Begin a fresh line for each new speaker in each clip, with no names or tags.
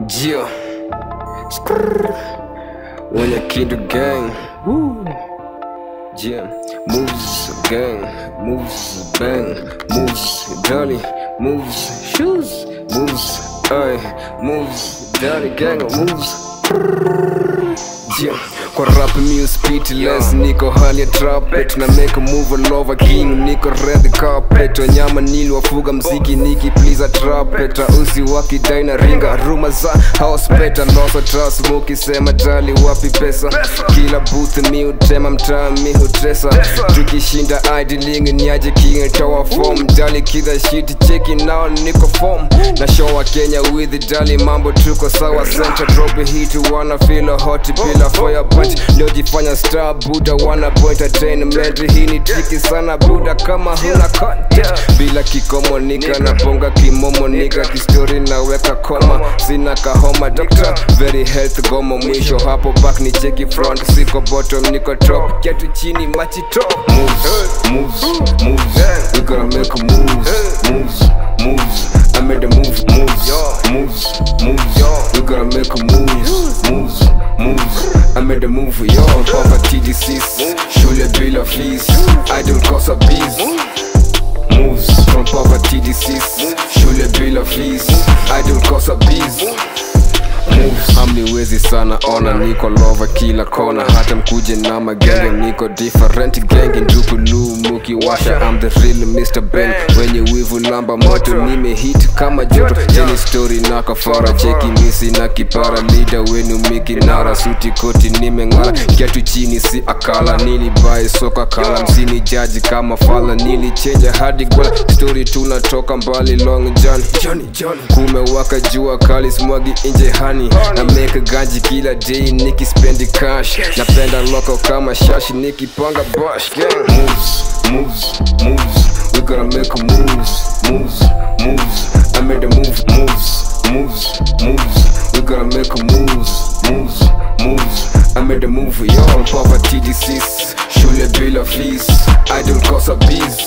Jio Skrrr Wenye Kindu gang Woo Jio Moves gang Moves bang Moves dolly Moves shoes Moves ay Moves dolly gang Moves Jio kwa rap mi speedless niko hali ya trapet na make a move all over king niko red carpet wanyama niliwafuga mziki niki please a trapet usi wakidai na ringa ruma za house beta losa trust mukisema jali wapi pesa kila booth mi utema mtaa mi hutesa tukishinda idling niaje king tower form jali kidha shit cheki nao niko form na show wa Kenya with jali mambo tuko sawa center drop hit wanna feel a hot bila fire punch liojifanya star buda wana point entertainment hii ni triki sana buda kama huna content bila kikomo nika na ponga kimomo nika kistori naweka koma sina kahoma doctor very health gomo mwisho hapo back ni cheki front siko bottom niko top ketu chini machi top moves moves moves we gotta make moves moves moves I made a move moves moves moves we gotta make moves moves moves I made a move yo poverty disease shule bila fees I don't cause a bees moves from poverty disease shule bila fees I don't cause a bees moves hamniwezi sana ona niko lova kila kona hata mkuje na magenge niko different genge ndukulu mukiwasha I'm the real Mr. Ben wenye wivu lamba moto nimehit kama joto jeni story na kafara cheki misi na kipara lida wenu mikinara suti koti nimeng'ara kiatu chini si akala nilibai soka kala msini jaji kama fala nilichenja hadi gwala story tunatoka mbali long john Johnny, Johnny. kumewaka jua kali smwagi nje hani na make ganji kila day nikispendi cash napenda loko kama shashi nikipanga bash gang moves moves moves we gotta make moves moves moves I made a move moves moves moves we gotta make moves moves moves I made a move yo poverty disease shule bila fees I don't cause a bees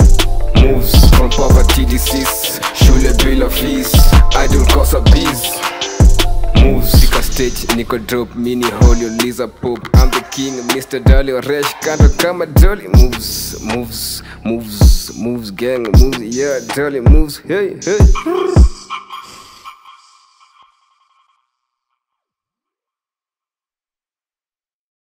moves from poverty disease shule bila fees I don't cause a bees moves Sika stage niko drop mini holio liza pop I'm the king Mr. Dolly Resh kando kama Dolly moves moves moves moves gang moves yeah Dolly moves hey hey